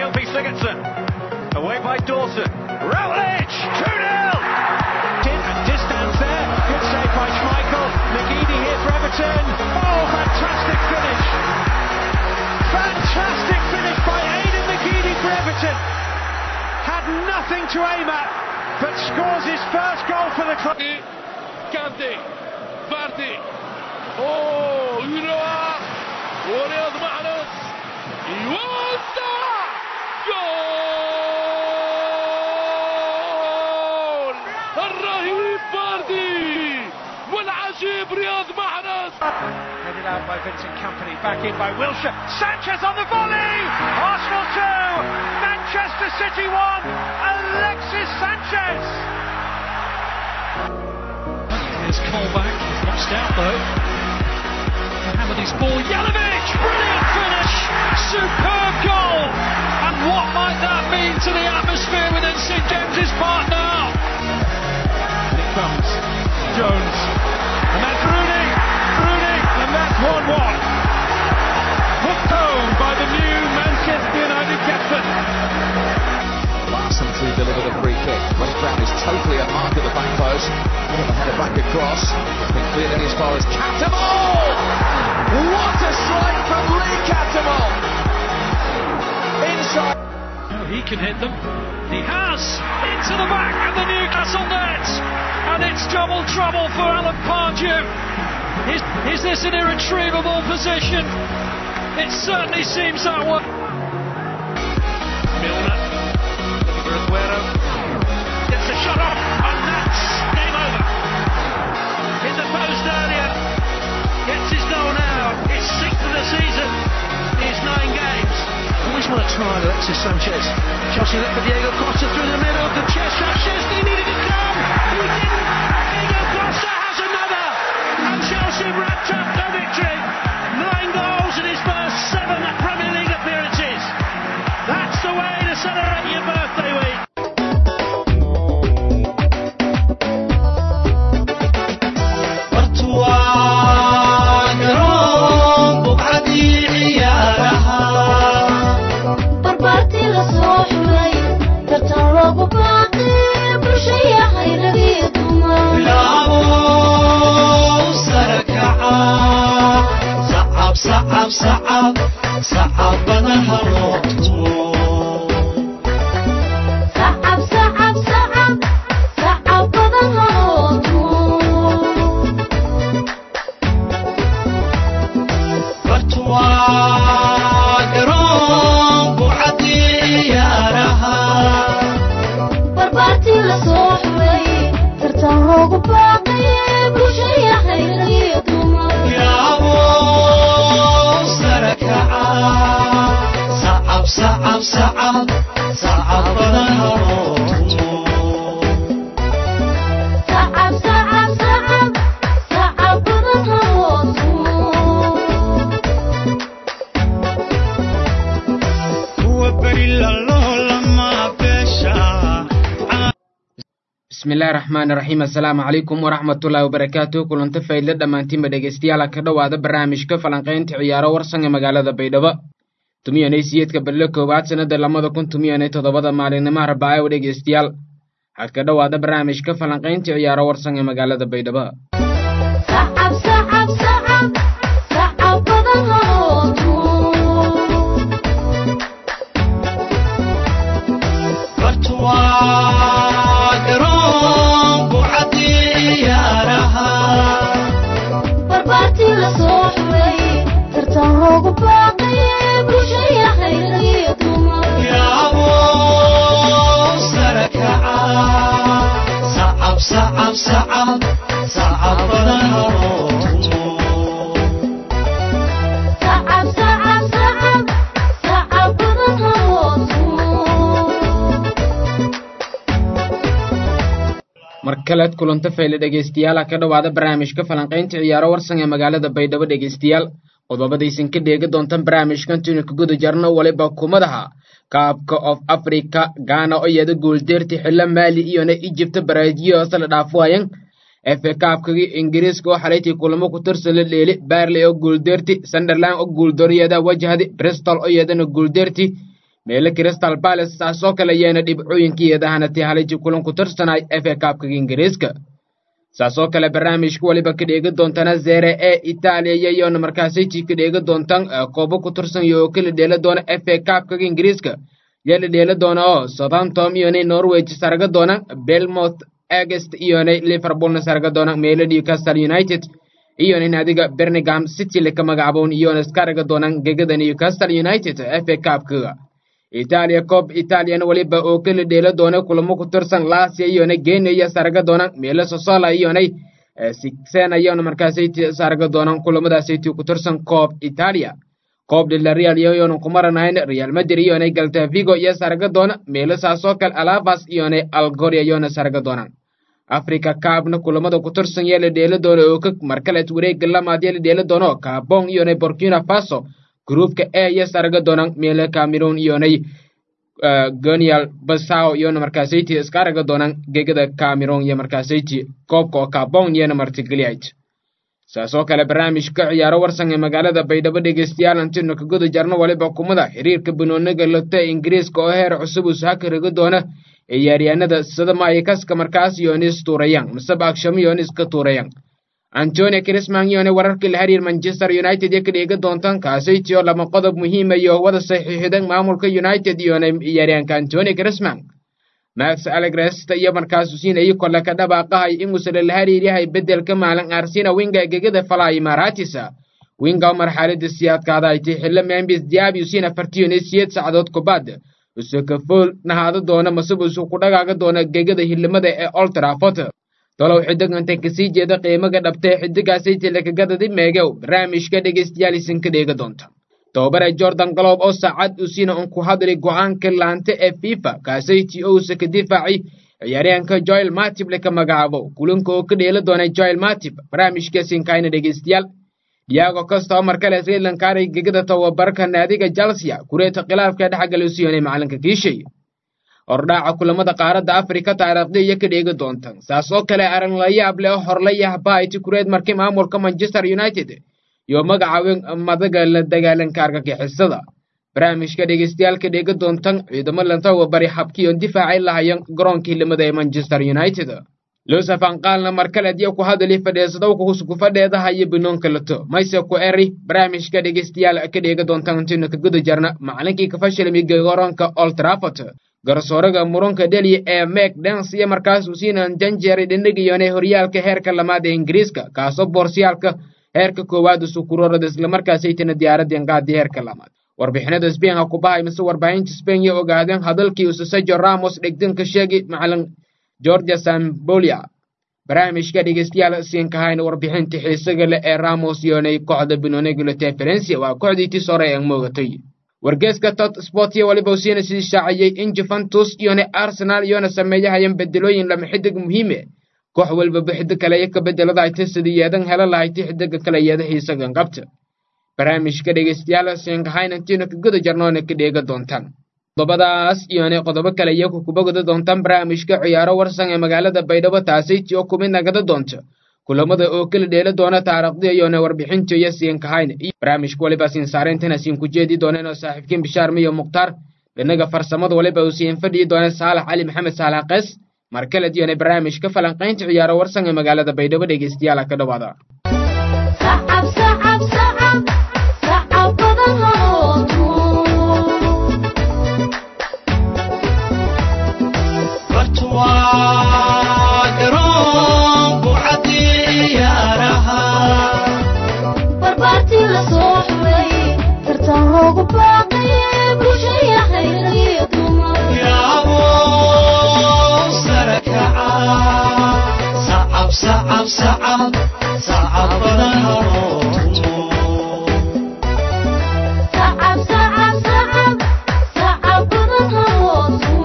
Gylfi Sigurdsson. Away by Dawson. Routledge! 2 0! And distance there. Good save by Schmeichel. McGeady here for Everton. Oh, fantastic finish! Fantastic finish by Aidan McGeady for Everton. Had nothing to aim at, but scores his first goal for the club. كانتي فاردي اوه يروى ورياض محرز يوسع جول الرهيب فاردي والعجيب رياض محرز Headed out by Vincent Company, back in by Wilshire. Sanchez on the volley! Arsenal 2, Manchester City 1, Alexis Sanchez! Here's Colback, watched out though. Mohammedy's ball, Yelovich, brilliant finish, superb goal. And what might that mean to the atmosphere within St James's Park now? And it comes. Jones. And that's Rooney. Rooney. And that's 1 1. Hooked home by the new Manchester United captain. Larson to deliver the free kick. West Brown is totally unmarked at the back post. Ball the header back across. It's been cleared in as far as Catamol! What a strike from Lee Catamol! Inside. No, he can hit them. He has into the back of the Newcastle net, and it's double trouble for Alan Pardew. Is, is this an irretrievable position? It certainly seems that way. Milner. Looking for Aguero. Gets the shot off. And that's game over. In the post earlier. Gets his goal now. It's sixth of the season. He's nine games. Always want to try Alexis Sanchez. Chelsea look for Diego Costa through the middle of the chest. Sanchez, he needed to come. He didn't. Diego Costa has another. And Chelsea wrapped up the victory. Nine goals in his first seven Premier League appearances. That's the way to celebrate your birthday week. barbaartii la soo xulay tartan loogu baaqay bulshaya khayradii dumar sacab sacab sacab sacab badan haloo tumo barbaartii la soo xulay tartan loogu baaqay bulshaya khayradii dumar sacab sacab sacab sacab badan haloo tumo bismillahi raxmaani raxiim assalaamu calaykum waraxmatullaahi wabarakaatu kulanta faydle dhammaantiinba dhegeystayaala ka dhowaada barnaamijka falanqaynta ciyaaro warsan ee magaalada baydhabo tumiyanay siyeedka badle koowaad sannada lamada kun tumiyanay toddobada maalinimo arbaaca oo dhegeystayaal waxaad ka dhowaada barnaamijka falanqaynta ciyaaro warsan ee magaalada baydhabo sacab sacab sacab sacab badan haloo tumo barbaartii la soo xulay tartan loogu baaqay bulshaya khayradii dumar sacab sacab sacab sacab badan haloo tumo mar kaleed kulanta fayle dhegeystayaal ha ka dhowaada barnaamijka falanqaynta ciyaaro warsan ee magaalada baydhabo dhegeystayaal qodobadaysan ka dheegi doontan barnaamijkan tuni ka guda jarno waliba kumadaha kaabka of africa gaana oo iyada guuldeerta xilla maali iyona ijibta baraajiyo hoose la dhaafuwayan efe kaabkagii ingiriiska oo xalaytii kulamo ku tirsan la dheeli baarley oo guuldeerti sunderland oo guuldooriyada wajahdi bristol oo iyadana guuldeerti meele crystal palace saasoo kale ayaana dhibcooyinkiiyadahana tii haliji kulan ku tirsanay f a kaabkaga ingiriiska saasoo kale barnaamijka weliba ka dheegi doontana zere e itaaliya iyayoona markaasiti ka dheegi doontan koobo ku tirsan iyo oo kala dheela doona f a kaabkaga ingiriiska yaa la dheela doona oo southamptom iyonay norwich sarga doona belmouth agest iyonay liverpoolna sarga doona meele newcastle united iyona naadiga birmingham city laka magacaboon iyona iskaraga doonaan gegada newcastle united f a kaabkaga itaaliya koob italiyana weliba oo kala dheela doona kulamo ku tirsan lasia iyona geniya sarga doonaan meele sosola iyonay sixena iyona markaasay sarga doonaan kulamadaasaytii ku tirsan koob itaaliya koob dhila real iyoyoona kumaranayn real madrid iyonay galta vigo iyo sarga doona meele saasoo kale alabas iyonay algoria iyona sarga doonaan africa kaabna kulamada ku tirsan yaa la dheela doona oo ka markaleed wareega lamaad yaa la dheela doono kaabon iyonay burkina faso gruupka e iyo sarga doonaan meele cameroon iyonay gonial basao iyona markaasayti iska araga doonaan gegada cameroon iyo markaasayti koobka oo kaabon iyona martigeliyayd saasoo kale barnaamijka ciyaaro warsan ee magaalada baydhabo dhegeystayaal antino ka guda jarno waliba kumada xiriirka banooniga lota ingiriiska oo heer cusub uu saha karaga doona ciyaaryahanada sida maayikaska markaas yonis tuurayaan masab akshamo yonis ka tuurayaan antonio crisman iyone wararkii la xiriir manchester united iyo ka dheega doontaan kaasaytiyo lama qodob muhiima iyo wada saxiixdan maamulka united iyona ciyaaryahanka antonio crisman max alegresta iyo markaasu siinayay kole ka dhabaaqahay inguusala la xiriiryahay beddelka maalin arsina winga gegada falay maratisa winga marxalada siyaadkaada ay tay xillo membis diabiu siina fartiyone siyeed sacdood kubaad usakafool nahaado doona masubusu ku dhagaaga doona gegada hilimada ee oltrafot tolow xidiganta kasii jeeda qiimaga dhabtee xidigaasaytii lakagadadi meegow barnaamijka dhegeystayaal isin ka dheega doonta tobabare jordan galob oo saacad usiina un ku hadli go'aanka laanta ee fifa kaasaytii ousa ka difaacay ciyaaryahanka joel matib laka magacaabo kulanka oo ka dheela doonay joel matib barnaamijkaasinkaayna dhegeystayaal diyago costa oo markale srilankaaray gegada tababarka naadiga jalsia kureeta khilaafka dhexgala usiyoonay macalinka kiishay hordhaaca kulamada qaaradda afrika taariikhda iyo ka dheegi doontan saas oo kale aran la yaab leh oo horlayah bahayti kureed markii maamulka manchester united iyo magacaawin madaga la dagaalanka argagixisada barnaamijka dhegeystayaal ka dheegi doontan ciidamo lantawa bari habkiion difaacay lahayan garoonkii limada ee manchester united luusafan qaalna markaleed iyo ku hadali fadhiisadowka ku fadheedaha iyo binoonka lato mayse ku eri barnaamijka dhegeystayaal ka dheegi doontan intaynu ka guda jarna macalinkii ka fashilmay garoonka old trafford garsooraga muranka dheliya ee mek dens iyo markaas uu siinan janjeeray dhandhigiyone horyaalka heerka lamaad ee ingiriiska kaasoo boorsiyaalka heerka koowaad usukurorada islamarkaasaytana diyaaradeen qaadii heerka lamaad warbixinada sbain ha ku bahay mise warbaahinta sbain iyo ogaadeen hadalkii usasejo ramos dhegdanka sheegi macalin georgia sambolia barnaamijka dhegeystayaal siinkahayna warbixinta xiisaga leh ee ramos yoonay kooxda binonegilote ferencia waa kooxdii tis hore ee moogatay wargeeska tot sport iyo waliba usiina sii shaaciyey in juventus iyona arsenal iyona sameeyahayan bedelooyin lama xidig muhiime koox walbaba xidig kale iyo ka bedelada ay tasidii yeedan hela lahayti xidiga kale yeeda xiisagan qabta barnaamijka dhegeystayaal siinkahayna intiina ka guda jarnoona ka dheega doontaan qodobadaas iyona qodobo kale iyo kukubagada doontaan barnaamijka ciyaaro warsan ee magaalada baydhabo taasiti oo kumid nagada doonta kulamada oo kala dheela doona taariikhda iyona warbixinta iyo siinkahayna barnaamijka waliba siin saareyntana siin ku jeedi dooneen oo saaxiibkiin bishaar miyo mukhtaar dhinaga farsamada waliba uu siin fadhiyi doona saalax cali maxamed saalax qees mar kale iyona barnaamijka falanqaynta ciyaaro warsan ee magaalada baydhabo dhegeystayaal ka dhawaada sacab sacab sacab sacab badan halootu barbaartii la soo xulay tartan loogu baaqayay bulshaya khayriyo dumar sacab sacab sacab sacab badan halootu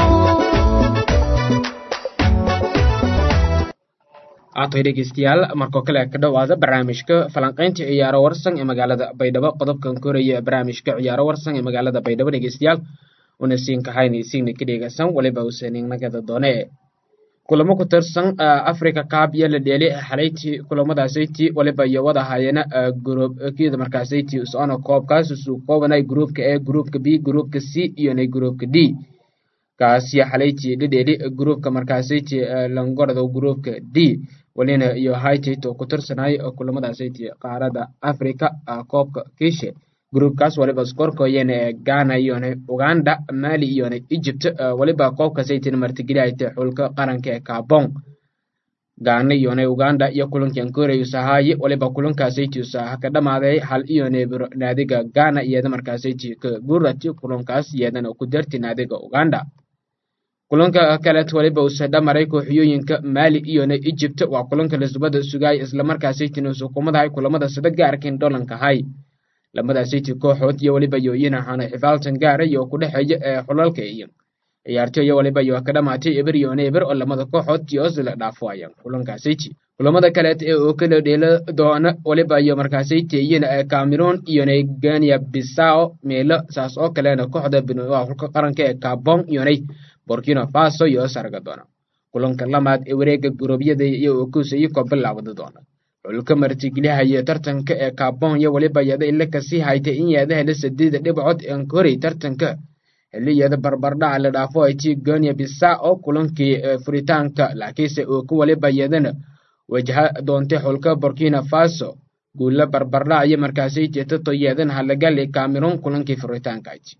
aatoy dhegeystayaal markoo kale ka dhowaada barnaamijka falanqaynta ciyaaro warsan ee magaalada baydhabo qodobkan koraya barnaamijka ciyaaro warsan ee magaalada baydhabo dhegeystayaal una siin kahayna isiigna ka dhegeysan waliba usaninagada doone kulamo ku tirsan africa cup iyo la dheeli xalayti kulamadaasaytii waliba iyo wada hayana groupkida markaasaytii socona koobkaas isu koobanay groupka a groupka b groupka c iyona groupka d kaasiyo xalayti dhidheeli groupka markaasaytii langorada groupka d walina iyo hitit oo ku tirsanay kulamadaasaytii qaarada africa koobka kiishe groupkaas waliba skorkoyana ee ghana iyona uganda mali iyona egypt waliba koobkasaytina martigelihayta xulka qaranka ee kabon ghana iyona uganda iyo kulankan koreyusahaye waliba kulankaasaytiusa ka dhamaaday hal iyona naadiga ghana iyada markaasayti ka gurati kulankaas iyadana ku darti naadiga uganda kulanka kaleet waliba usa dhamaray kooxiyooyinka mali iyona egypt waa kulanka lasubada sugaay islamarkaasaytina usa kumadahay kulamada sida gaarkin dholankahay lamadaasaytii kooxood iyo waliba yooyin ahaana xifaaltan gaara iyo ku dhexeeya ee xulalka iyo ciyaartoyo waliba iyo ka dhamaatay eber iyo eber oo lamada kooxood tios la dhaafo ayaan kulankaasaytii kulamada kaleet ee oo kala dheela doona waliba iyo markaasayti iyana ee cameroon iyona gania bisao meelo saas oo kalena kooxda xulka qaranka ee kabon iyonay burkina faso iyo sarga doona kulanka lamaad ee wareega gurubyada iyo oo kuusayay ko bilaawada doona xulka martigelihayo tartanka ee kabon iyo waliba yada ila kasii haytay in yaada hela sadeeda dhibcood aan koray tartanka xiliyada barbardhaca la dhaafo ay ti gonia bisa oo kulankii furitaanka laakiinse oo ku waliba yadana wajha doontay xulka burkina faso guulla barbardhac iyo markaasay jeetato yeedan halagali cameroon kulankii furitaanka ayti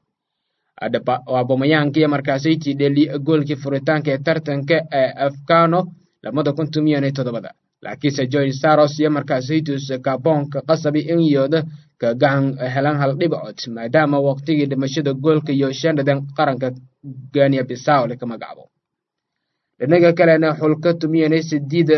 abomayaankiiyo markaasay tidheli goolkii furitaanka ee tartanka ee afkano lamada kun tumiyan iyo toddobada laakiinse joy saros iyo markaasaytus kaboonka qasabi in yooda ka gacan helan hal dhibcood maadaama waqtigii dhimashada goolka iyo shandadan qaranka gania bisaw laka magacabo dhinaga kalena xulka tumiyan sideeda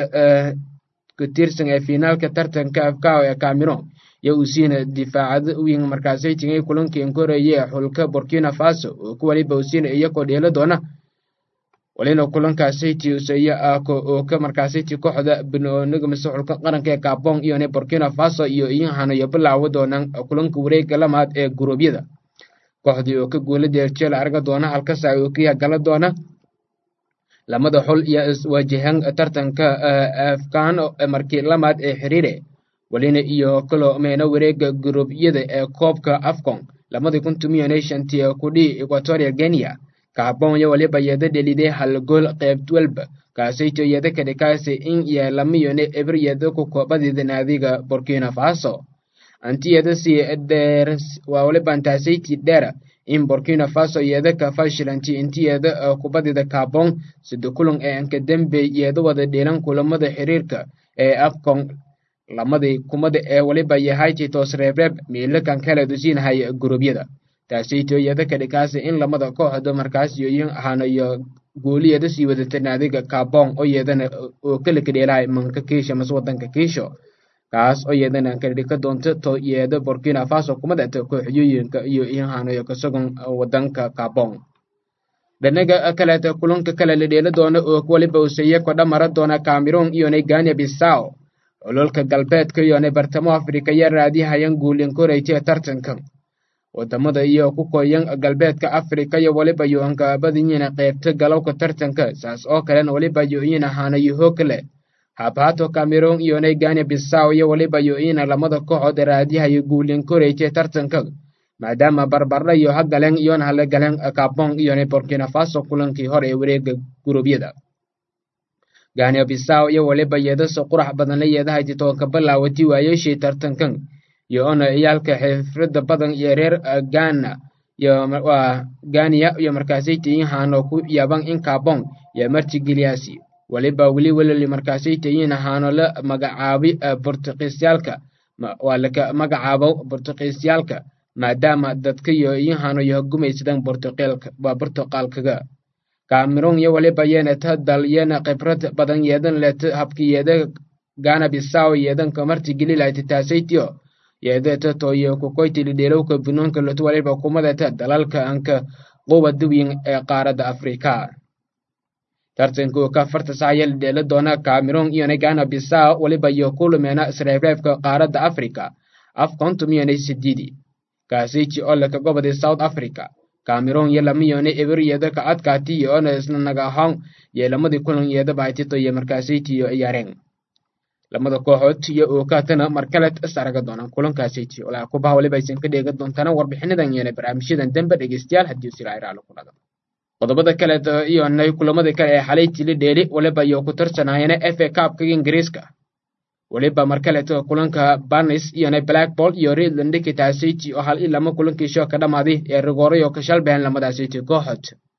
ku tirsan ee finaalka tartanka afkao ee cameroon iyo uu siina difaacada weyn markaasaytingay kulankii koreeye xulka burkina faso oo ku waliba usiina iyakoo dheelo doona walina kulankaasaytii usaya oo ka markaasaytii kooxda binooniga mise xulka qaranka ee gabon iyone burkina faso iyo iyahanayo bilaawo doonaan kulanka wareega lamaad ee guruubyada kooxdii oo ka guula deerjeela arga doona halkasa oo ka gala doona lamada xul iyo iswajahan tartanka afkaan markii lamaad ee xiriire walina iyo kaloo meena wareega guruubyada ee koobka afcon lamadii kun tumiyo nationtii kudhii equatoria kenya kaabon iyo waliba yada dheliday hal gool qeyb walba kaasayto yada kadhikaasi in iyo lamayone eber yada ku koobadida naadiga burkina faso anti yada si dheer waa waliba antaasaytii dheera in burkina faso yada ka fashilanti inti yada kubadida kaabon sida kulan ee anka dembe yada wada dheelan kulamada xiriirka ee afcon lamadii kumada ee waliba yahay titos reebreeb miilakan kala dusiinahay guruubyada taasayto yada kadhikaasi in lamada kooxda markaas yoyin ahanayo gooliyada sii wadata naadiga kabon oo yeedana oo kala kadheelahay manka kiisha mas wadanka kiisho kaas oo yeedana kadhika doonta to yeeda burkina faso kumadata kooxyooyinka iyo ihanayo kasagon wadanka kabon dhanaga kaleeta kulanka kale la dheela doona oo waliba usaya kodha mara doona cameroon iyona gania bisao ololka galbeedka iyona bartamo afrika ya raadihayan guulin korayta tartankan wadamada iyo ku koyan galbeedka afrika iyo waliba yo-anka badiyina qeybta galowka tartanka saas oo kalena waliba yo-ina hanayaho kale habhato cameroon iyona gania bisaw iyo waliba yo-ina lamada kooxood raadihayo guulin korayta tartanka maadaama barbardha iyo hagaleen iyona hala galeen kabon iyona burkina faso kulankii hore ee wareega guruubyada gania bisaw iyo waliba yeedaso qurax badan la yeedahayti toonka bilaawati waayeshii tartankan iyo ona ciyaalka xifrada badan iyo reer gana waa ganiya iyo markaasaytayihaano ku yaban in kabon iyo martigeliyaasi waliba weli welali markaasaytayin ahaano la magacaabi bortuqiisyaalka waa laka magacaabo bortuqiisyaalka maadaama dadka iyo iyahano iyo gumaysadan waa bortuqaalkaga cameroon iyo waliba yenata dal yena khibrad badan yeedan leta habki yeeda gana bisaw yeedanka martigelilahayta taasaytiyo yeedeta toyo kukoytili dheelowka bunoonka lotu waliba kumadata dalalka anka quwa duwin ee qaaradda afrika tartanka oo ka farta saayal dheela doona cameroon iyona gana bisaw waliba iyo kulumeena isreebreebka qaaradda afrika afkontum iyona sidiidi kaasayji olaka gobodii south africa cameroon iyo lama yoone eberyada ka adkaati iyo ona isna naga ahaan iyo lamadii kulan iyada baaytito iyo markaasayt iyo ciyaareen lamada kooxood iyo ookaatana markaleed is araga doonaan kulankaasayt walaa kubaha waliba aysan ka dheega doontana warbixinadan yeena barnaamijyadan dambe dhegeystayaal haddii sirairaalo ku dhada qodobada kaleed iyonay kulamada kale ee xalay tili dheeli waliba iyo ku tarsanayana f a cupka ingiriiska waliba markaleed kulanka barnis iyonay blackball iyo redland kitaasayt oo hal i lama kulankiisho ka dhamaaday ee rigoorayo ka shalbehen lamadaasayt kooxood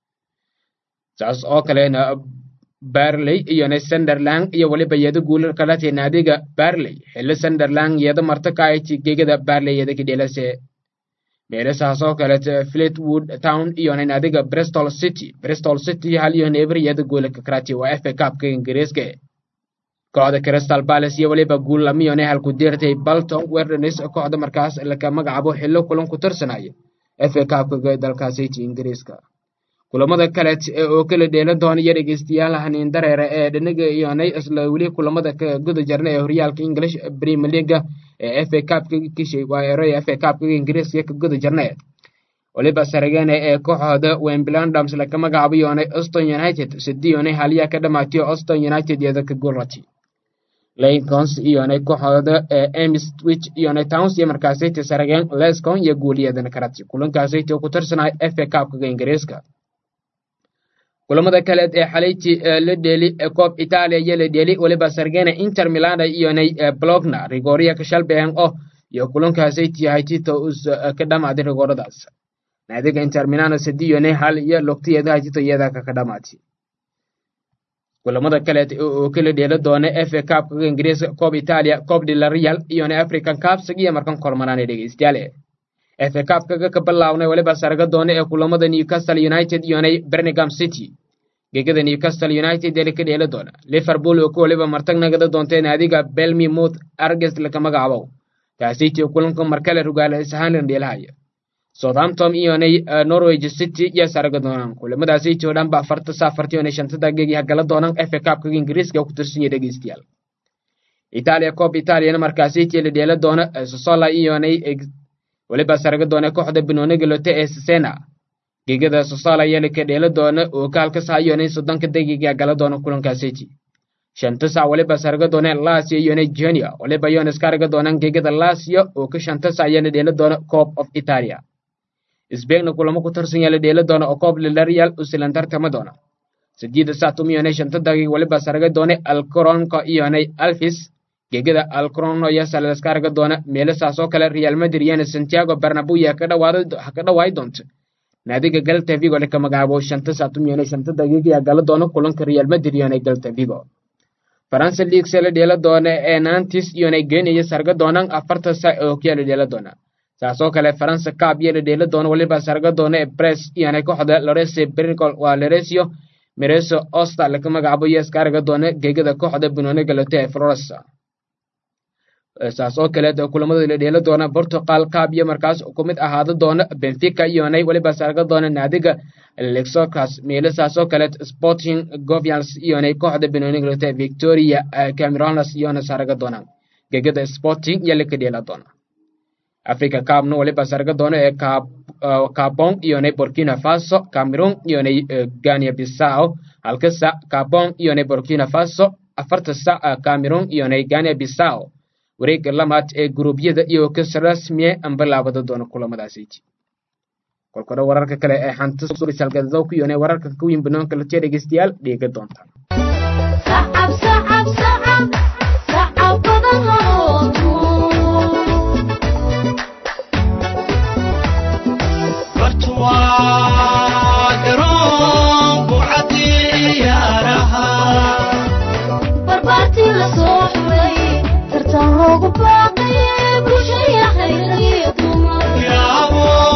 saas oo kalena barley iyona sunderland iyo waliba yeeda guular kalatay naadiga barley xilli sunderland yeeda marta ka ayti gegada barley yeeda kidhelase meelasaas oo kaleet fleetwood town iyona naadiga bristol city bristol city hal iyo neeber yeeda guularka karati waa fa cupka ingiriiska kooxda crystal palace iyo waliba guul lamiyone halku deertay balton werdenis kooxda markaas laka magacaabo xillo kulan ku tirsanaya fa cupka dalkaasiti ingiriiska kulamada kaleet oo kala dheelan doona iyo dhegeystayaal haniin dareere ee dhinaga iyonay isla weli kulamada ka guda jarna ee horyaalka english premier leaga ee fa cupka kishay waa eroya fa cupka ingiriiska ka guda jarna waliba saragene ee kooxooda wemblandams laka magacaabo iyonay auston united sidiyonay haliya ka dhamaatiyo auston united iyada ka gulrati lincolns iyonay kooxooda ee emstwich iyonay towns iyo markaasayta sarageen lescon iyo guuliyadana karati kulankaasayta ku tirsanay fa cupka ingiriiska kulamada kaleed ee xalayti la dheeli koob italia iyo la dheeli waliba sargena inter milana iyonay blogna rigoria ka shalbehen oh iyo kulankaasayt yahay tito us ka dhamaaday rigooradaas naadiga inter milana sadiyone hal iyo logtiyadaha tito iyada ka dhamaatay kulamada kaleed oo kala dheela doona fa cupka ingiriiska koob italia koob dilarial iyona african cups iyo markan kormanaana dhegeystayaal fa cupkaga ka bilaabnay waliba saraga doona ee kulamada newcastle united iyonay birmingham city gegada newcastle united ee ka dheela doona liverpool oo ku waliba martag nagada doonta naadiga belmi mouth arges laka magacaabo taasiti kulanka markale rugaala ishaanlan dheelahaya southampton iyonay norwich city iyo saraga doonaan kulamadaasiti oo dhan ba afarta saafarti iyonay shanta daqiiqi hagala doonaan fa cupkaga ingiriiska ku tirsan yahay dhegeystayaal italia coob italiana markaasiti la dheela doona sosola iyonay waliba saraga doona kooxda binooniga lote ee sesena gegada sosala yeli ka dheela doona oo kaalka saayonay soddonka daqiiqa gala doona kulankaasiti shanta sac waliba saraga doona lasio iyona junior waliba yona iskaraga doonaan gegada lasio oo ka shanta sac yana dheela doona coob of italia sbegna kulamo ku tarsan yala dheela doona oo coob lilarial usilan tartama doona sideeda sac tumiyonay shanta daqiiq waliba saraga doona alcoronka iyonay alfis gegada alcrono iyo saleskaraga doona meelasaas oo kale real madrid iyana santiago barnabuya ka dhawaay doonta naadiga galta vigo laka magacaabo shanta satumiyone shanta daqiiqiya gala doona kulanka real madrid iyona galta vigo faransa league se la dheela doona ee nantis iyona genaya sarga doonaan afarta sa oo kiya la dheela doona saasoo kale faransa cab iyo la dheela doona waliba sarga doona ee bress iyona kooxda lorese brincol waa loresio mereso osta laka magacaabo iyo iskaraga doona gegada kooxda binoone galote ee floresa saas oo kaleed kulamada la dheela doona portugal cab iyo markaas ku mid ahaada doona benfica iyonay waliba sarga doona naadiga lexocas meelo saas oo kaleed sporting govians iyonay kooxda benoniglota victoria cameronas iyona sarga doona gegada sporting iyo laka dheela doona africa cabna waliba sarga doona ee cabon iyonay burkina faso cameroon iyonay gania bissau halka sac cabon iyonay burkina faso afarta sac cameroon iyonay gania bissau wareegga lamaad ee guruubyada iyo kas rasmiye amba laabada doona kulamadaasiti kolkore wararka kale ee xanta suurisalgadadow ku yoonay wararka ka weyn banoonka latiya dhegeystayaal dheega doontaan sacab sacab sacab sacab badan halootu barbaartii la soo xulay tartan loogu baaqaye bulshaya hayragiyo dumar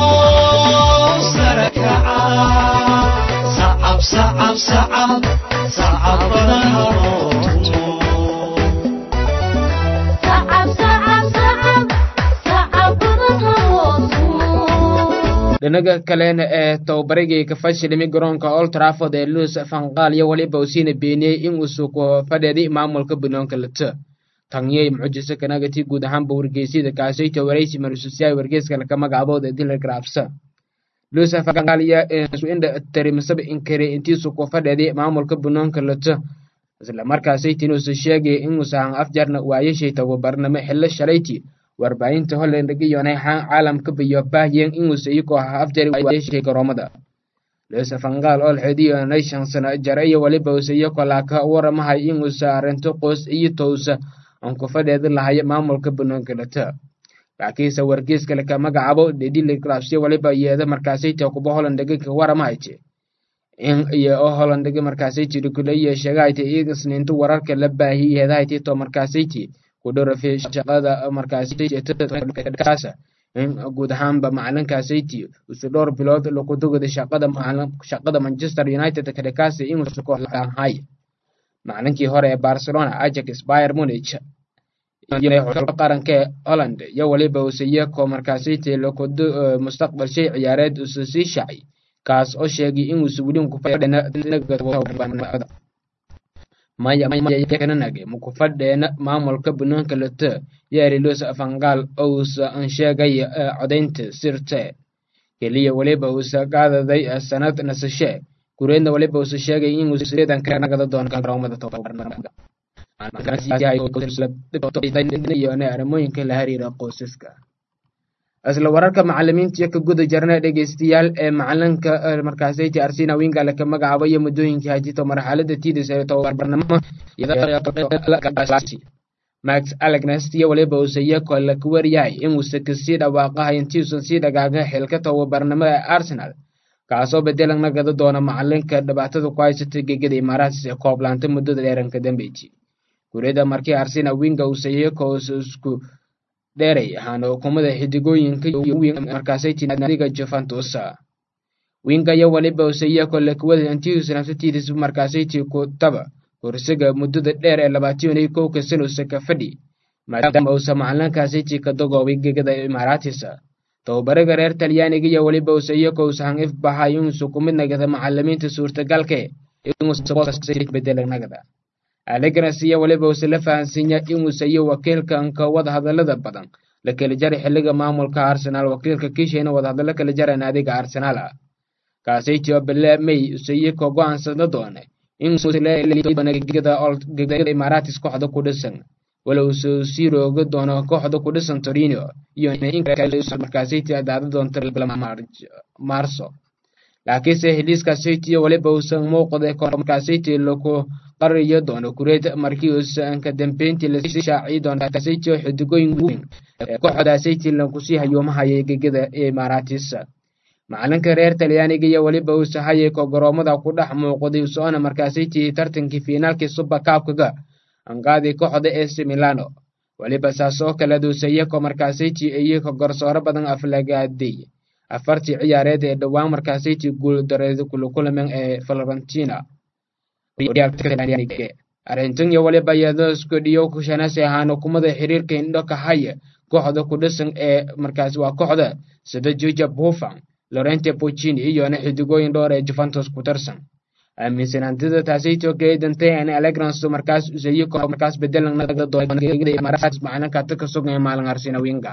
sacab sacab sacab sacab badan halootu dhinaga kalena ee tababarigii ka fashilimi garoonka old trafford ee luis fanqaal iyo waliba usiina beeniyey in uu suuko fadheedi maamulka banoonka lata tanyey mucjise kanagati guud ahaanba wargeysyada kaasayta waraysi marususyaay wargeyska laka magacabood ee dilar grafsa lusa fagaaliya isu indha tarimisaba inkare intiisu ku fadheeday maamulka banoonka lato isla markaasaytin uusa sheegay inuusahan afjarna waayashay tababarnamo xillo shalayti warbaahinta holland iyonay caalamka biyo baahiyeen inuusa iyagoo ha afjari waayashay garoomada lusa fangaal oo xidiyonay shan sano jare iyo waliba uusa iyagoo laaka waramahay inuusa arrinto qoys iyo towsa aan ku fadheedi lahay maamulka banoonka lato laakiinse wargeyska laka magacaabo dhedhiliglaabsyo waliba yeeda markaasayta kuba hollandaga ka waramahayte in iyo oo hollandaga markaasayti dhukulayo sheegahayte isniinta wararka la baahi yeedahayte to markaasayti ku dhorofe shaqada markaasaytkaasa in guud ahaanba macalinkaasayty isu dhowr bilood lagu dugada shaqada shaqada manchester united kadhakaasi inuusu kooxahay macalinkii hore ee barcelona ajax bayer munich qaranka ee holland iyo waliba use iyakoo markaasayte lakudu mustaqbal shay ciyaareed usa sii shacay kaas oo sheegay inuusa weli mayakananage mukufadheena maamulka banoonka late yaarilos fangaal ousa an sheegay codaynta sirte keliya waliba uusa qaadaday sanad nasashe gureedna waliba uusa sheegay inuusa deedanka nagada doono garoomada tababarnamada arrimooyinka la xiriira qoysaska isla wararka macalimiinta iyo ka guda jarna dhegeystayaal ee macalinka markaasayti arsina wingale ka magacaabaya muddooyinkii hajito marxalada tidis ee tababarnamo max alegnes iyo waliba uuse iyakoo laka waryahay inuusa kasii dhawaaqahay intiiusan sii dhagaaga xilka tababarnimo ee arsenal kaasoo bedelan nagada doona macalinka dhibaatada ku haysata gegada imaaraadis ee kooblaanta muddada dheeranka dambeyti gurida markii arsina winga uuse iyakoo isku dheeray ahaana hukumada xidigooyinka markaasaytinadiga juventus winga iyo waliba use iyakoo lakwada intiiusa nafsatiidis markaasayti ku taba kursiga muddada dheer ee labaatan iyo kowka sanusa ka fadhi maadaama uusa macalinkaasiti ka dagoobay gegada imaaraatisa tababaraga reer talyaaniga iyo weliba use iyakoo usahan if baxay inuusa ku mid nagada macalimiinta suurtagalke inuusabedelanagada alegras iyo weliba use la fahansiinya inuusa iyo wakiilka anka wada hadalada badan la kala jara xiliga maamulka arsenaal wakiilka kiishayna wadahadalo kala jara naadiga arsenaal ah kaasaytio bele may use iyakoo go-aansada doone gegada imaaratis kooxda ku dhisan walow use sii rooga doono kooxda ku dhisan torino iyo markaasaytii adaada doonta maarso laakiinse heliiskaasaytiyo waliba uusan muuqda markaasaytii laku qariyo doono kureed markii uusan ka dambeyntii lasii shaaciyi doono kaasaytiyo xidigooyin weyn ee kooxdaasaytii lakusii hayuumahaya gegada imaaratis macalinka reer talyaaniga iyo weliba uuse hayeko garoomada ku dhex muuqday soona markaasaytii tartankii fiinaalkii suba kaabkaga anqaadii kooxda ac milano weliba saas oo kale duuse iyakoo markaasaytii iyako garsooro badan aflagaaday afartii ciyaareed ee dhowaan markaasaytii guuldareed kulukulamen ee florentina arrintan iyo weliba iyadosku dhiyo kushanasi ahaan hukumada xiriirka indho ka haya kooxda ku dhisan ee markaas waa kooxda sida juja buffan lorente puccini iyona xidigooyin dhowr ee juventus ku tirsan aaminsanaantida taasaytoo keedantay an alegrans markaas usayiko markaas bedelan naga doonaimaaraats macalinka taka sugan ee maalin arsina winga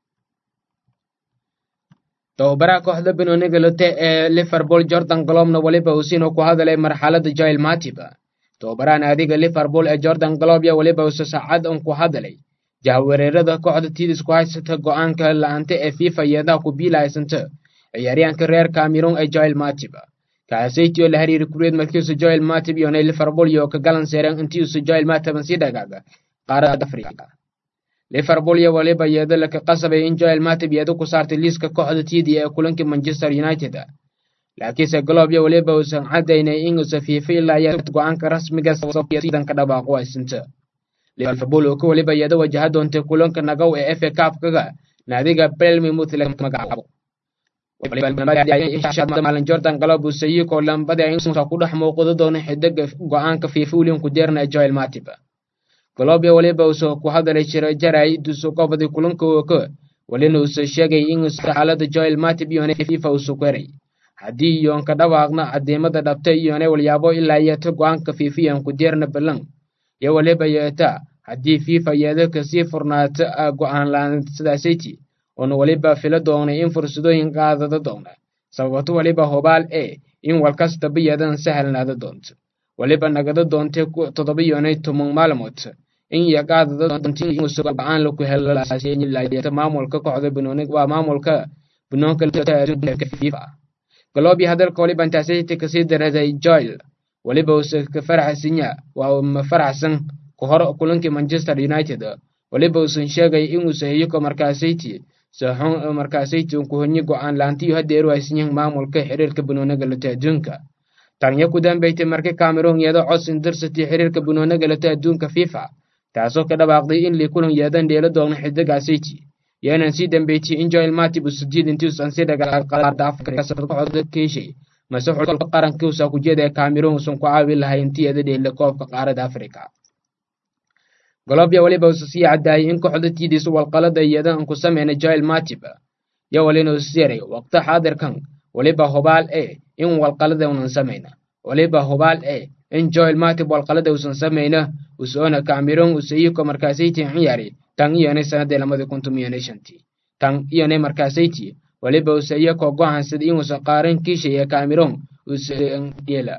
tababaraha kooxda benoniga lote ee liverpool jordan globna weliba usino ku hadalay marxalada jail matib tababarahan adiga liverpool ee jordan glob ya weliba use saacad un ku hadalay jahwareerada kooxda tidis ku haysata go-aanka la-aanta ee fifa yeedaha ku biilahaysanta ciyaaryahanka reer cameron ee joel matib kaasaytio la hariiri kureed markiisu joel matib iyona liverpool iyo ka galan seereen intiisu joel matiban sii dhagaaga qaarada afrika liverpool iyo waliba iyado laka qasabay in joel matib iyado ku saartay liiska kooxda tidi ee kulankii manchester united laakiinse glob iyo waliba uusan cadaynay inuusa fiifa ilaa iyo go-aanka rasmiga sidanka dhawaaqo aysinta liverpool oo ka waliba iyado wajaha doontay kulanka nagow ee fa kaabkaga naadiga belmimouth laga magacaabo maalin jordan galob usayiko lambada insa ku dhex muuqdo doono xidiga go-aanka fiifa william kudeerna ee joel matib galobya waliba uuse ku hadalay jira jaray dusu qobadi kulanka oka walina uuse sheegay inuusa xaalada joel matib iyone fifa usu keray haddii iyoon ka dhawaaqna cadiimada dhabta iyone walyaabo ilaa yeeta go-aanka fiifa iyon kudeerna balan iyo waliba yeeta haddii fifa yeeda kasii furnaata go-aan la-aan sidaasaytii oona weliba fila doonay in fursadooyin qaadada doona sababato waliba hubaal e in walkastaba yeedan sahalnaada doonto waliba nagada doontay toddoba yoonay toban maalmood in yaqaadada doonta go-aan laku helo maamulka kooxda banooni waa maamulka banoonka fifa galoobi hadalka waliba intaasayta kasii daraday joel waliba use ka faraxsinya waa ma faraxsan ka hor kulankii manchester united waliba uusan sheegay inuusa heyiko markaasayti saxon markaasayti un kuhonyi go-aan laantiyo hadeeru aysanyahin maamulka xiriirka banooniga lato adduunka tanya ku dambeysay markii cameroon yeedo codsin dirsati xiriirka banooniga lato adduunka fifa taasoo ka dhawaaqday in lii kulan yeedan dheelo doona xidigaasiti yeenan sii dambeysay in joel matib usujiid intiusan si dhagaalqalaada afrika keeshay mase xulka qarankiusa kujeeda ee cameroon usan ku caawi lahay intii eeda dheela koobka qaarada afrika golobya waliba usa sii cadaayay in kooxda tiidiisa walqalada yeedan ku sameyna joel matib yo walina usiyaray waqti xaadirkan waliba hubaal e in walqalada unan samayna waliba hubaal e in joel matib walqalada usan samayna usoona cameroon usayiko markaasayti ciyaari tan iyonay sanadii lamadi kuntum iyonay shantii tan iyonay markaasayti waliba usayako go'aansaday inuusan qaaran kiishay ee cameroon usadela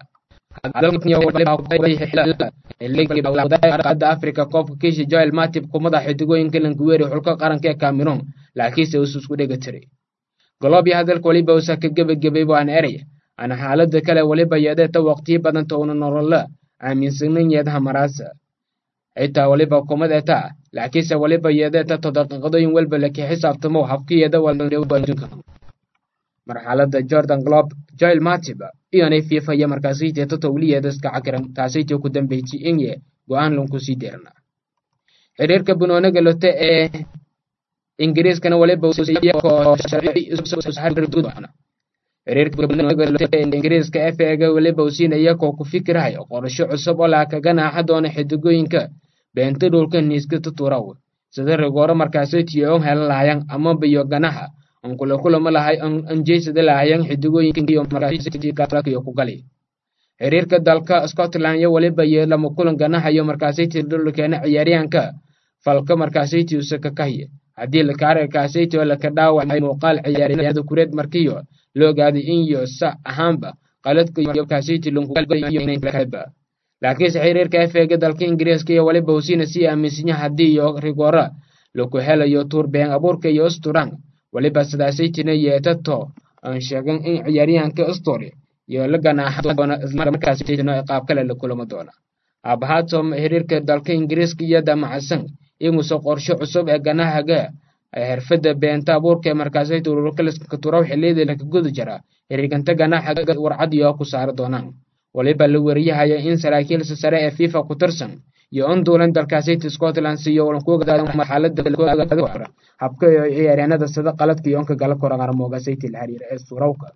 qada africa koobka kiisha joel matib kumada xidigooyinka languweeri xulka qaranka ee cameroon laakiinse usu isku dhega tiray golobya hadalka waliba usa ka gebagabay waan erey ana xaalada kale waliba yeedeeta waqtiyo badanta una nolola aaminsanan yeedaha maraasa xitaa waliba kumadeeta laakiinse waliba yeedeeta to daqiiqadooyin walba laki xisaabtamo habkiyeeda walka marxalada jordan glob joel matib iyonay fifa iyo markaasayteeta towliyeeda iska cakiran taasaytee ku dambeysay inye go-aan lanku sii deerna xiriirka banooniga lote ee ingiriiskana waliba ingiriiska f ega waliba usiinaya koo ku fikirahay qorasho cusub oo laa kaga naaxa doona xidigooyinka beenta dhulka niiska tuturaw sida rigooro markaasaytiyo on helan lahayan ama biyo ganaha on kula kulama lahay on jeysada lahayan xidigooyinkiyo ku gali xiriirka dalka scotland iyo waliba iyo lama kulan ganahayo markaasayti dhulkeena ciyaaryahanka falka markaasayti usaka kahye haddii lakaarakaasayto laka dhaawacay muuqaal ciyaaryahanada kureed markiyo la ogaaday in yo sa ahaanba qaladkaasiti lunkuba laakiinse xiriirka efeega dalka ingiriiska iyo waliba husiina sii aaminsanya haddii iyo rigoora laku helayo tuur been abuurka iyo usturan waliba sidaasaytina yeetato aan sheegan in ciyaaryahanka ustori iyo la ganaaxa doona islamarkaasaytina qaab kale la kulama doona aabahaatom xiriirka dalka ingiriiska iyo damacsan inuusa qorsho cusub ee ganahaga xirfada beenta abuurka ee markaasayta ururkaliska turaw xiliyadii laka guda jira xiriirkanta ganaxaga warcad iyo ku saari doonaan waliba la wariyahaya in saraakiilsa sare ee fifa ku tirsan iyo on duulan dalkaasayta scotland siiyo marxalada habka iyo ciyaaryaanada sida qaladka iyo onka gala koran armoogasayti la xiriira ee surawka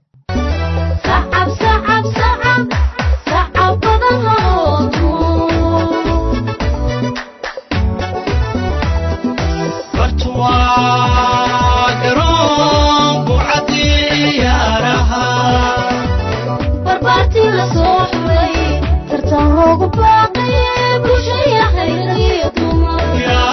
barbaartii la soo xulay tartan loogu baaqaye bulshaya khayriyo dumar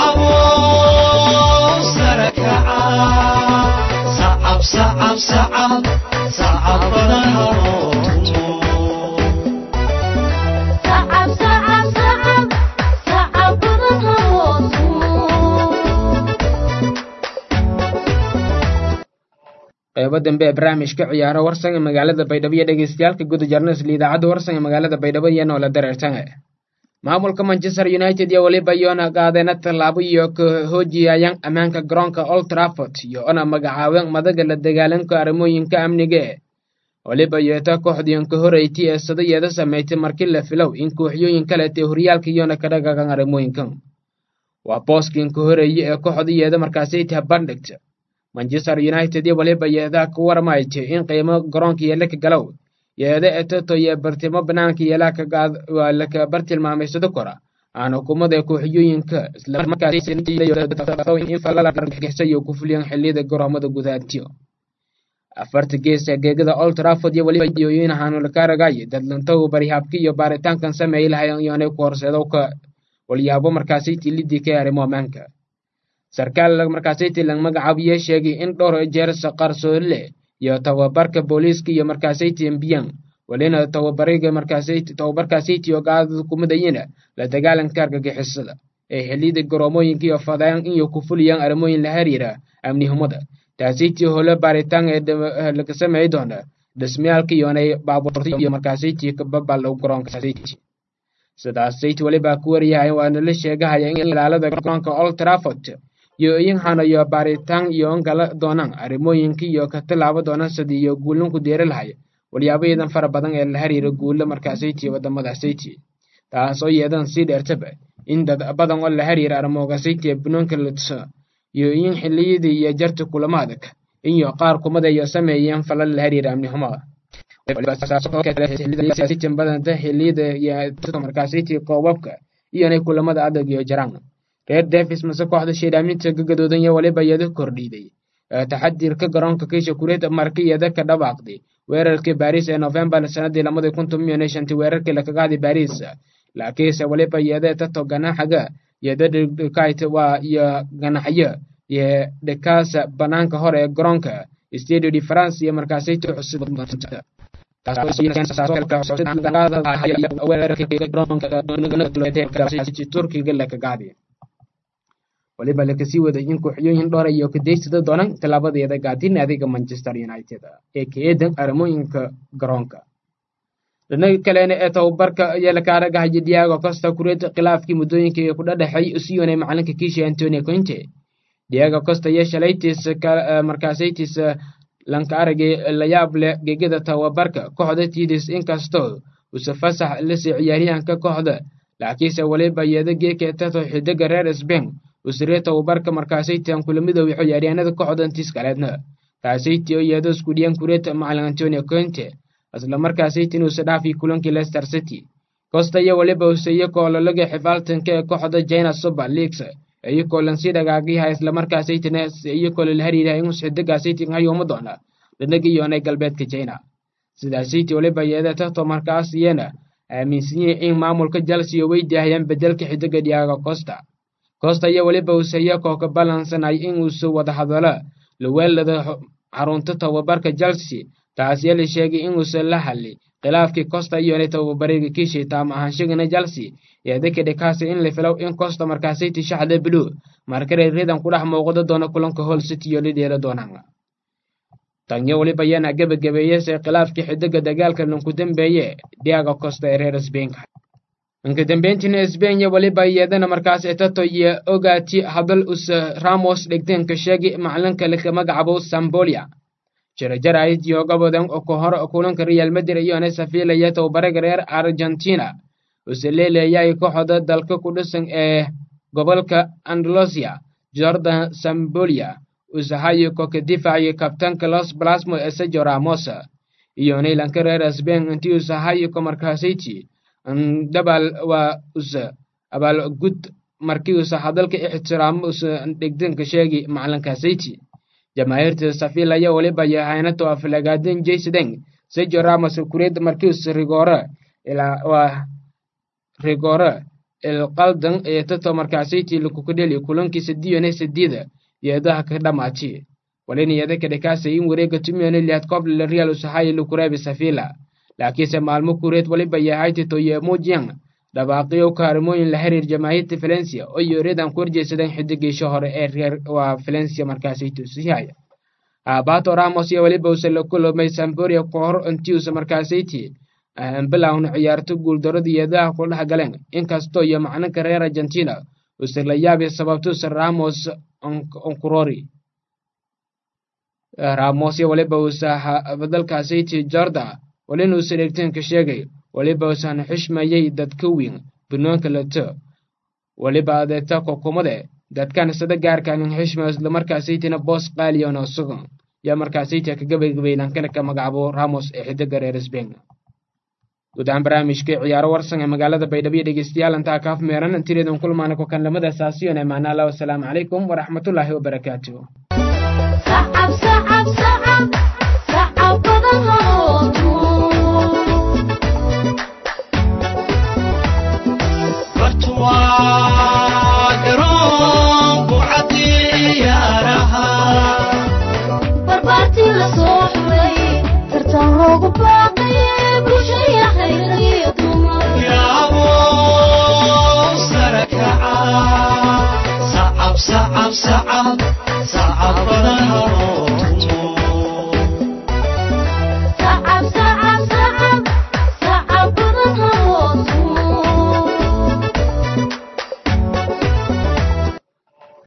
sacab sacab sacab sacab badan halootumo qeybo dambe ee barnaamijka ciyaaro warsan ee magaalada baydhabo iyo dhegeystayaalka guda jarnasla idaacadda warsan ee magaalada baydhabo iyo noola dareertanga maamulka manchester united iyo waliba yoona qaadeena tallaabo iyo ka hoojiyayaan ammaanka garoonka old trafford iyo ona magacaabeen madaga la dagaalanka arrimooyinka amniga e waliba yeeta kooxdiyan ka horeyti ee sadayeeda samaysay markii la filow in kooxyooyin kaleetee horyaalka iyona ka dhagagan arrimooyinkan waa booskin ka horeeye ee kooxdayeeda markaasayta bandhigta manchester united iyo waliba yeedaa ku warmaytay in qiimo garoonka yeela ka galow yeeda etoto iyo bartimo banaanka yeelaa waa laka bartilmaamaysado kora aan hukumada kooxyooyinka islamarkaasin falalaargixisay ku fuliyaan xilliyada garoomada gudaantiyo afarta gees ee geegada old trafford iyo waliba yooyin haanulakaaragay dadlantow barihaabka iyo baaritaankan sameey lahayan iyoonay ku horseedo ka walyaabo markaasaytii lidii ka arrimo ammaanka sarkaal markaasayti lang magacaabiye sheegay in dhowr jeer qarsoole iyo tababarka booliiska iyo markaasayti mbiyan walina tababariga markaasayti tababarkaasayti oo gaadada kumadayina la dagaalanka argagixisada ee xilliyada garoomooyinka iyo fadaan iyo ku fuliyaan arrimooyin la xiriira amnihumada taasiti hole baaritaan ee laga sameey doona dhismayaalka iyonay baabuurta iyo markaasayti kababal garoonka sidaas sayti walibaa ku waryahay waana la sheegahaya in ilaalada garoonka old trafford iyo iyankana iyo baaritaan iyo gala doonaan arrimooyinka iyo ka tilaabo doonaan sidii iyo guulinku deeri lahay walyaabayadan fara badan ee la xiriira guulo markaasayti wadamada sayti taas oo yeedan sii dheertaba in dad badan oo la xiriira arrimooga sayti ee banoonka latso iyo in xilliyadii iyo jarta kulamo adag iyo qaar kumada iyo sameeyeen falal la xiriira amnihumada badanta xilliyada iyo markaasayti koobabka iyonay kulamada adag iyo jaraan reer davis mase kooxda sheedhaaminta gagadoodan iyo waliba iyada kordhiiday taxadirka garoonka kiisha kureed marka iyada ka dhawaaqday weerarkii baris ee novembar sanadii lamada kun toban iyo shantii weerarkii lakaga haday baris laakiinse waliba iyada tato ganaxaga iyada dhikayt waa iyo ganaxyo iyo dhikaasa banaanka hore ee garoonka stadio de france iyo markaasayto cusub turkiga lakagaadi waliba lakasii waday in kooxyooyin dhowr iyo kadeysada doonaan tallaabadeeda gaadin adiga manchester united ee ka eedan arrimooyinka garoonka dhinaga kalena ee tababarka ayaa laka aragahaya diago costa kureed khilaafkii muddooyinka ee ku dhadhexay usiyoonay macalinka kiisha antonio conte diago costa iyo shalaytiis markaasaytiis lanka aragay layaab leh gegada tababarka kooxda tidis inkastoo use fasax lasii ciyaaryahanka kooxda laakiinse waliba iyada geeka tato xidiga reer sbain usiree tababarka markaasaytian kula midoobi ciyaaryahanada kooxda intiis kaleedna taasaytii oo iyada isku dhiyan kureed macalin antonio conte isla markaasaytin use dhaafii kulankii leicester city costa iyo waliba use iyakoo lalaga xifaaltanka ee kooxda china super leagues iyakoo lansii dhagaagyaha islamarkaasaytina iyakoo lala hariiraha in xidigaasaytin hayuuma doona dhanaga iyoonay galbeedka china sidaasaytii waliba iyada tato markaas iyana aaminsanyihin in maamulka chelsea oo weydiahayaan bedelka xidiga diago costa costa iyo waliba use iyakoo ka balansanay in uuse wada hadalo laweelada xarunta tababarka chelsea taasiya la sheegay inuusan la hadli khilaafkii costa iyonay tababariga kiishii taam ahaanshagana chelsea eedaka dhikaasa in la filow in costa markaasayti shaxda blue markaray ridan ku dhex muuqda doona kulanka hol city iyo lidheela doonaan tanyo waliba yana gebagabeeyase khilaafkii xidiga dagaalka lanku dambeeye diago costa ee reer sbainka inka dambeyntiina sbainya waliba iyadana markaas etato iyo ogaati hadal us ramos dhigteenka sheegi macalinka laka magacabo sambolia jarajarayd iyo gobodan oo ka hor kulanka real madrid iyona safiilaya tababaraga reer argentina use leeleeyay kooxda dalka ku dhisan ee gobolka andalusia jordan sambolia usahayo koka difaaciyo kabtanka los plasmo ee sejo ramos iyo naylanka reer sbain intii usahayo ko markaasayti dabal waa usa abaal gud markii usa hadalka ixtiraamo usa dhigdanka sheegi macalinkasayti jamaahiirta safilaya waliba yahaynato aflagaadin jaysadeng sejo ramos kureed markiis rigore ilaa waa rigore ilqaldan ee tato markaasayti lakukudheli kulankii sadiyone sadida yeedaha ka dhamaati walin iyada kadhikaasay in wareega tumiyone liad koble real usahaye lukureebi safila laakiinse maalmo kureed waliba yahayti ye mujian dhawaaqiyo kaarimooyin la xiriir jamaahiirta valencia oo yoreedan ku horjeedsadeen xidigiisha hore ee reer waa valencia markaasaytu sihaya abato ramos iyo waliba use la kulomay samboria ka hor intiusa markaasayti bilowna ciyaarto guuldarada yeedaha ku dhex galeen inkastoo iyo macninka reer argentina use la yaabi sababtusa ramos onkurori ramos iyo waliba usa badalkaasayti jorda walin uusa dhegteenka sheegay waliba usan xishmayay dadka weyn banoonka lato waliba adeeta kokumade dadkan sada gaarkanin xishma islamarkaasaytina boos qaaliyon oo sugan yaa markaasayta ka gabagabaylan kale ka magacabo ramos ee xidiga reer sbain guud ahaan barnaamijkii ciyaaro warsan ee magaalada baydhabo dhegeystayaal intaa kaaf meeran intireedan kulmaana ku kan lamada saasiyon ee maana allah wasalaamu calaykum waraxmatullaahi wabarakaatuh sacab sacab sacab sacab badan loo barbaartii la soo xumay sacab sacab badan habo